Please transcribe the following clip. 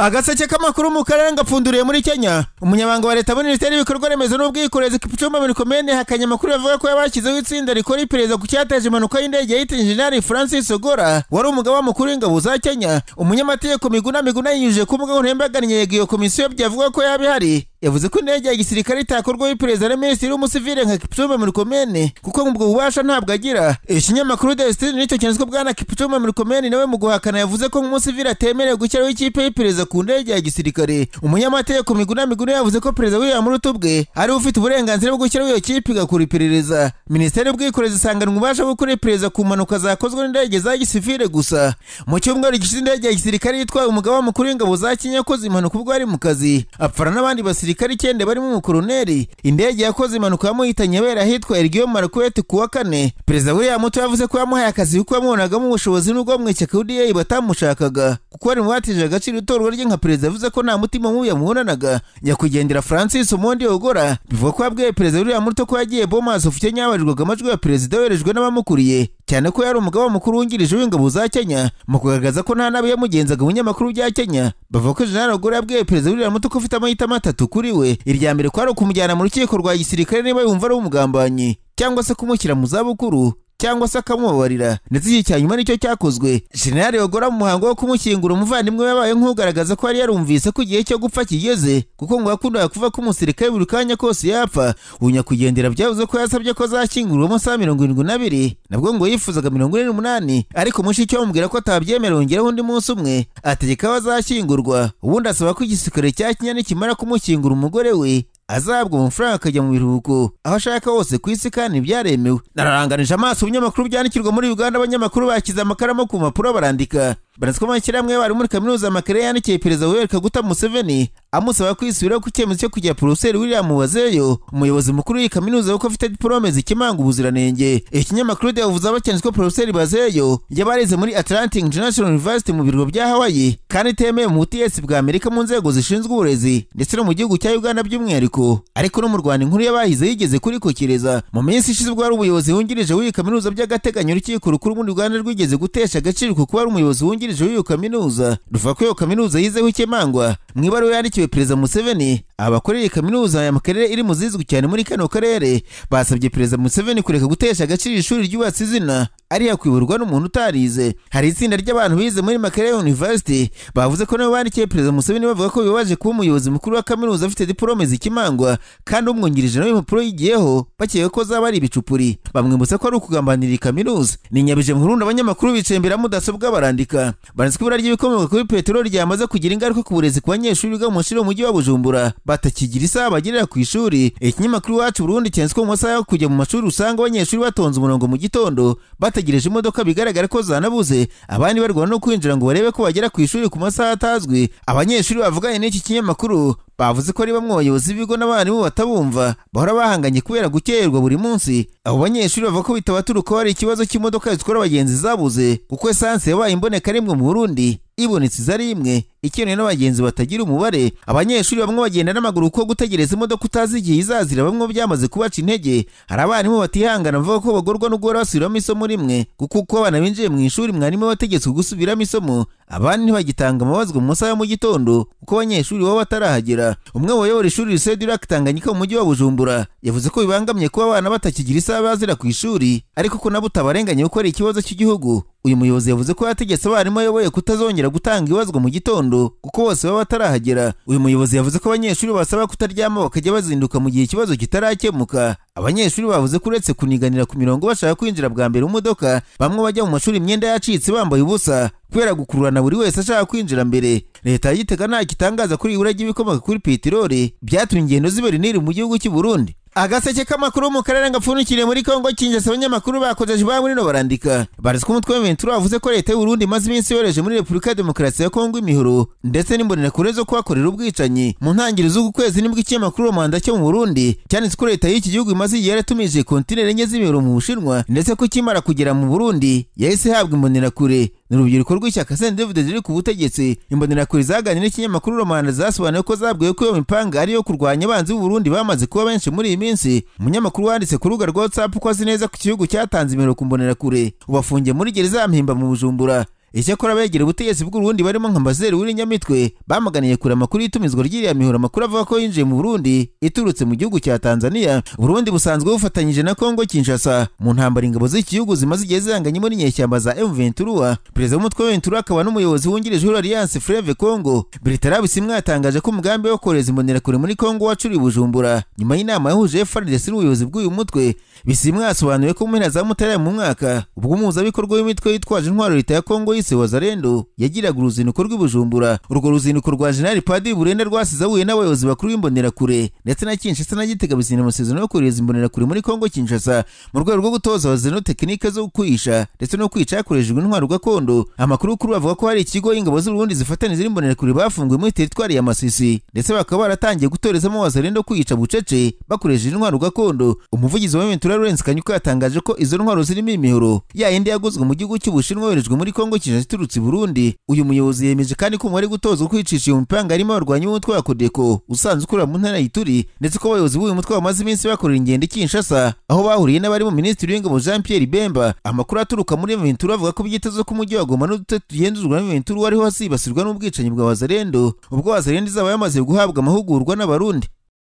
agaseke k'amakuru mu karere ngapfunduriye muri kenya umunyamabanga wa leta muri minisiteri y'ibikorwa remezo n'ubwikorezi kipchumba murikomene hakanye amakuru yavuga ko yabashyizeho itsinda rikora iperereza ku cyateje impanuka y'indege yahita injeniyeri francis ogora wari umugaba mukuru w'ingabo za kenya umunyamategeko miguna miguna yinyujije ku mbuga nkoranyambaga yeguye komisiyo byavuga ko yaba ihari yavuze ko indege ya gisirikare itakorwaho iperereza na minisitiri w'umusivile nka kipchumba murikomene kuko ubwo bubasha ntabwo agira ikinyamakuru desitini nicyo cyanditswe bwana kipchumba murikomene nawe mu guhakana yavuze ko nk'umusivile atemerewe gushyiraho ikipe y'iperereza ku ndege ya gisirikare umunyamategeko miguna miguna yavuze ko perezida w'iyo murutu bwe ari ufite uburenganzira bwo gushyiraho iyo kipe igakora iperereza minisiteri y'ubwikorezi isanganwa ubasha gukora iperereza ku mpanuka zakozwe n'indege za gisivile gusa mu cyumweru gishize indege ya gisirikare yitwaye umugaba mukuru w'ingabo za kenya yakoze impanuka ubwo ari mu kazi apfana n'abandi basirikare icyenda barimo umukoroneri indege yakoze impanuka yamuhitanye abera ahitwa ergiyo marakwete ku wa kane perezida william muto yavuze ko yamuhaye akazi kuko yamubonagamo ubushobozi n'ubwo mu ishyaka uda batamushakaga kuko wari mu batije agaciro itorwa rye nka perezida yavuze ko nta mutima mubi yamuhonanaga nyakwigendera francis umundi ogora bivuga ko yabwiye perezida william muto ko yagiye bomazi ufite yabarirwaga amajwi ya perezida yoherejwe n'abamukuriye cyane ko yari umugaba mukuru wungirije w'ingabo za kenya mu kugaragaza ko nta nabi yamugenzaga binyamakuru bya kenya bavuga ko jenerali ogora yabwiye perezida william muto ko ufite amahitamo atatu kuri we irya mbere kwari ukumujyana mu rukiko rwa gisirikare niba yumva ari umugambanyi cyangwa se kumushyira mu zabukuru cyangwa se akamubabarira ndetse iki cya nyuma nicyo cyakozwe jenerali ogora mu muhango wo kumushyingura umuvandimwe we yabaye nk'ugaragaza ko yari yarumvise ko igihe cyo gupfa kigeze kuko ngo yakundaga kuva ko umusirikare buri kanya kose yapfa ubu nyakwigendera byavuze ko yasabye ko azashyingurwa amasaha mirongo irindwi n'abiri nabwo ngo yifuzaga mirongo ine n'umunani ariko mushiki we amubwira ko atabyemera yongeraho undi munsi umwe ategeka ko azashyingurwa ubundi asaba ko igisirikare cya kenya nikimara kumushyingura umugore we azabwa amafaranga akajya mu biruhuko aho ashaka hose ku isi kandi byaremewe nararanganije amaso ibinyamakuru byandikirwa muri uganda abanyamakuru bakize amakaramu ku mpapuro barandika baratswa amashyirahamwe bari muri kaminuza amakare yandikiye perezida w'uweri kaguta museveni amusaba kwisubiraho ku cyemezo cyo kujya porofeseri william wazeyo umuyobozi mukuru w'iyi kaminuza kuko afite diporome zikimanga ubuziranenge ikinyamakuru yavuze abacyanditswe porofeseri bazeyo yabarize muri atlantic international university mu biro bya hawaii kandi itemewe mu butiyesi bwa amerika mu nzego zishinzwe uburezi ndetse no mu gihugu cya uganda by'umwihariko ariko no mu rwanda inkuru y'abahize yigeze kurikokereza mu minsi ishize ubwo wari umuyobozi wungirije w'iyi kaminuza by'agateganyo urukiko rukuru muri rwanda rwigeze gutesha agaciro kuko wari umuyobozi wungirije w'iyo kaminuza ruvuga ko iyo kaminuza yizeho ikemangwa mu ibaruwa yandikiwe perezida museveni abakora iyi kaminuza ya makerere iri mu zizwi cyane muri kano karere basabye perezida museveni kureka gutesha agaciro ishuri ryubatse izina ari yakwiburwa n'umuntu utarize hari itsinda ry'abantu bize muri makerere university bavuze ko nabo bandikiye perezida museveni bavuga ko bibabaje kuba umuyobozi mukuru wa kaminuza afite diporome zikimanga kandi umwungirije nawe impapuro yigiyeho bakeka ko zaba ari ibicupuri bamwibutsa ko ari ukugambanira iyi kaminuza ni nyabije murundi abanyamakuru bicaye imbere ya mudasobwa barandika banditswe ibura ry'ibikomoka kuri peteroli ryamaze kugira ingaruka ku burezi ku banyeshuri biga mu mashuri y'umujyi wa bujumbura batakigira isaha bagerera ku ishuri ikinyamakuru iwacu burundi cyanditswe mu masaha yo kujya mu mashuri usanga abanyeshuri batonze umurongo mu gitondo bategereje imodoka bigaragara ko zanabuze abandi barwana no kwinjira ngo barebe ko bagera ku ishuri ku masaha atazwi abanyeshuri bavuganye n'iki kinyamakuru bavuze ko ari bamwe bayobozi b'ibigo n'abarimu batabumva bahora bahanganye kubera gukererwa buri munsi abo banyeshuri bavuga ko bitabaturuka hari ikibazo cy'imodoka zitwara abagenzi zabuze kuko esanse yabaye imboneka rimwe mu burundi ibonetse iza ari imwe ikenewe n'abagenzi batagira umubare abanyeshuri bamwe bagenda n'amaguru kuko gutegereza imodoka utazi igihe izazira bamwe byamaze kubaca intege hari abarimu batihangana bavuga ko bagorwa no guhora basubiramo isomo rimwe kuko uko abana binjiye mu ishuri mwarimu wategetswe gusubiramo isomo abandi ntibagitanga amabazwa mu masaha mu gitondo kuko abanyeshuri baba batarahagera umwe wayobora ishuri risede iraka tanganyika mu mujyi wa bujumbura yavuze ko bibangamye kuba abana batakigira isaha bazira ku ishuri ariko ko nabo utabarenganya kuko ari ikibazo cy'igihugu uyu muyobozi yavuze ko yategetse abarimu ayoboye kutazongera gutanga ibazwa mu gitondo kuko bose baba batarahagera uyu muyobozi yavuze ko abanyeshuri basaba kutaryama bakajya bazinduka mu gihe ikibazo kitarakemuka abanyeshuri bavuze ko uretse kuniganira ku mirongo bashaka kwinjira bwa mbere mu modoka bamwe bajya mu mashuri imyenda yacitse bambaye ubusa kubera gukururana buri wese ashaka kwinjira mbere leta ya gitega ntacyo itangaza kuri ibura ry'ibikomoka kuri peteroli byatumye ingendo z'iberiniri mu gihugu cy'u burundi agaseke k'amakuru mu karere gapfundikiriye muri kongo kinjasa abanyamakuru bakojeje ba murino barandika baritswe umutwe w'imventura wavuze ko leta y'uburundi imaze iminsi yohereje muri repubulika ya demokarasi ya kongo imihoro ndetse n'imbonenakure zo kuhakorera ubwicanyi mu ntangiriro z'uku kwezi nibwo ikinyamakuru rubanda cyo mu burundi cyanditse ko leta y'iki gihugu imaze igihe yaratumije kontineri enye z'imihoro mu bushinwa ndetse ko ikimara kugera mu burundi yahise ihabwa imbonerakure ni urubyiruko rw'ishyaka sendevude riri ku butegetsi imbonerakure zaganira n'ikinyamakuru romanda zasobanuye ko zabwiwe ko iyo mipanga ariyo kurwanya abanzi b'uburundi bamaze kuba benshi muri iyi minsi umunyamakuru wanditse ku rubuga rwa whatsapp ko azi neza ko igihugu cyatanze imero ku mbonerakure ubafungiye muri gereza ya mpimba mu bujumbura icyakora abegera ubutegetsi bw'urundi barimo nka mbazeri w'irinyamitwe bamuganiye kure amakuru y'itumizwa ry'iriya mihoro amakuru avuga ko yinjiye mu burundi iturutse mu gihugu cya tanzania burundi busanzwe bufatanyije na congo kinshasa mu ntambara ingabo z'igihugu zimaze igihe zihanganyemo n'inyeshyamba za m ventura perezida w'umutwe wa ventura akaba n'umuyobozi wungirije w'alliance fleve congo bertrand bisimwa yatangaje ko umugambi wo kohereza imbonerakure muri congo wacuriye bujumbura nyuma y'inama yahuje frds n'ubuyobozi bw'uyu mutwe bisimwa yasobanuye ko mu mpera za mutarama mu mwaka ubwo umuhuzabikorwa w'imitwe yitwaje intwaro leta ya congo yise wazarendo yagiraga uruzinduko rw'i bujumbura urwo ruzinduko rwa jenerali padiri burenda rwasize ahuye n'abayobozi bakuru b'imbonerakure ndetse na kinshasa na gitega bisinya amasezerano yo kohereza imbonerakure muri congo kinshasa mu rwego rwo gutoza abazeno tekinike zo kwihisha ndetse no kwica hakoreshejwe intwaro gakondo amakuru kuri bavuga ko hari ikigo ingabo z'urundi zifatanyije n'imbonerakure bafunguye muri teritwari ya masisi ndetse bakaba baratangiye gutorezamo wazarendo kwica bucece bakoresheje intwaro gakondo umuvugizi wa ventura lawrence kanyuka yatangaje ko izo ntwaro zirimo imihoro yayindi yaguzwe mu gihugu cy'ubushinwa yoherejwe muri congo kinshasa iturutse i burundi uyu muyobozi yemeje kandi ko umubare gutozwa kwicisha iyo mipanga harimo abarwanyi b'umutwe wa kodeko usanzwe ukorera mu ntara y'ituri ndetse ko abayobozi b'uyu mutwe bamaze iminsi bakorera ingendo i kinshasa aho bahuriye n'abarimo minisitiri w'ingabo jean pierre bemba amakuru aturuka muri ventura avuga ko byitezwe ko umujyi wa goma n'uduce tugenzurwa na ventura ariho hasibasirwa n'ubwicanyi bwa wazarendo ubwo wazarendo izaba yamaze guhabwa amahugurwa n'abarundi